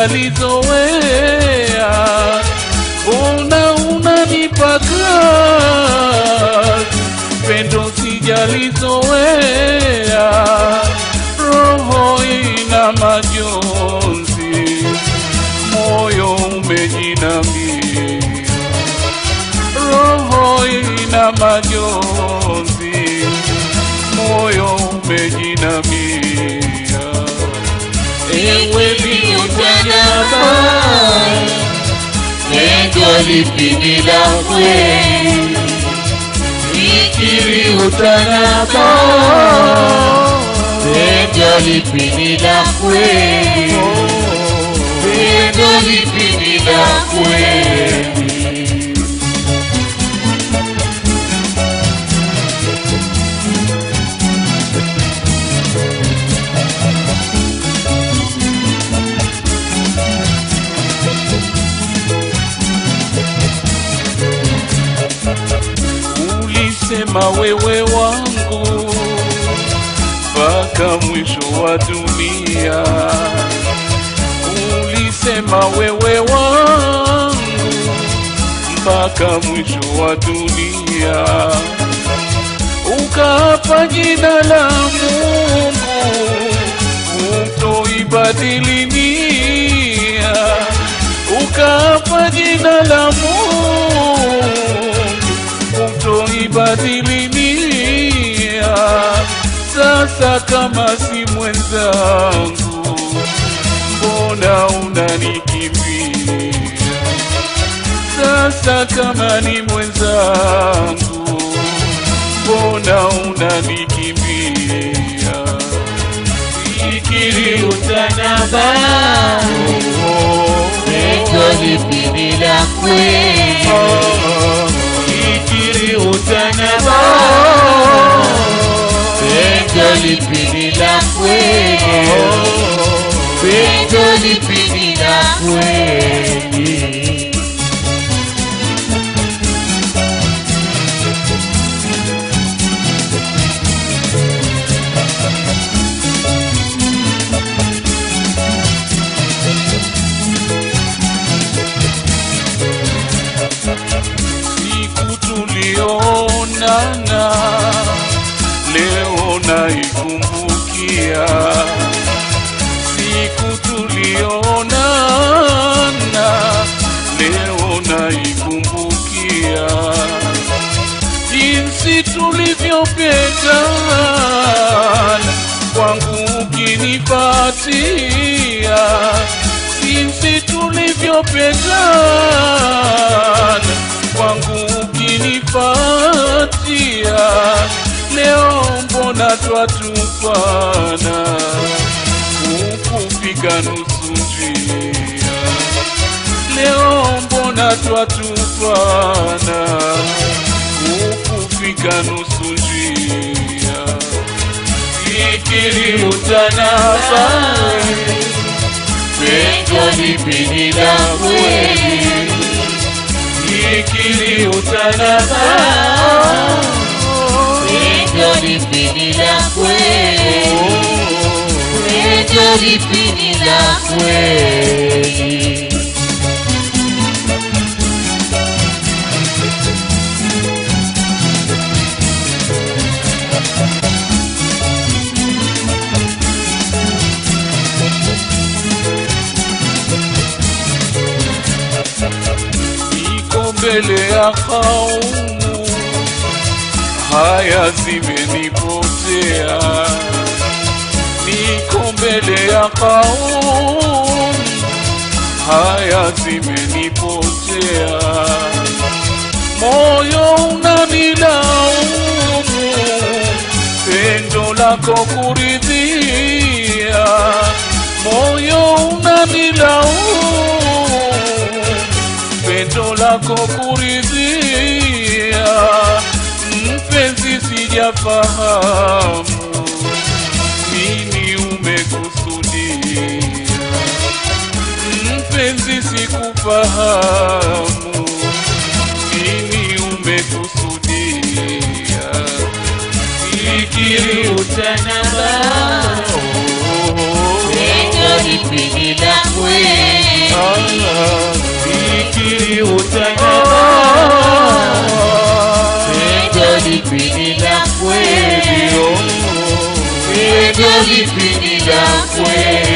sijalizoea, ona unanipaka pendo sijalizoea, roho ina majonzi, moyo umejinamia, roho ina majonzi, moyo umejinamia. Ewe biutanyama, Pendo lipindi la kweli, fikiri utanaba, pendo lipindi la kweli, pendo lipindi la kweli. ulisema wewe wangu mpaka mwisho wa dunia. Ulisema wewe wangu mpaka mwisho wa dunia, ukaapa jina la Mungu utoibadili nia, ukaapa jina la Mungu utoibadili nia. Sasa kama si mwenzangu, mbona unanikimbia? Sasa kama ni mwenzangu, mbona unanikimbia? Fikiri utanaba, Pendo lipindi la kweli, fikiri utanaba, pendo lipindi la kweli, pendo lipindi la kweli. siku tulionana leo naikumbukia siku tulionana leo naikumbukia jinsi tulivyopendana kwangu ukinipatia jinsi tulivyopendana kwangu ukinipatia leo mbona twatupana ukufika nusu njia leo mbona twatupana ukufika nusu njia fikiri utanaba Pendo lipindi la kweli, fikiri utanaba pendo lipindi la kweli, pendo lipindi la kweli. iko mbele ya kaumu, haya zimenipotea. Niko mbele ya kaumu, haya zimenipotea. Moyo unanilaumu, pendo lako kuridhia. Moyo unanilaumu pendo lako kuridhia, mpenzi, sijafahamu nini umekusudia, mpenzi, sikufahamu nini umekusudia, fikiri utanaba Pendo lipi ni la kweli? fikiri utanya Pendo lipi ni la kweli? Pendo lipi ni la kweli?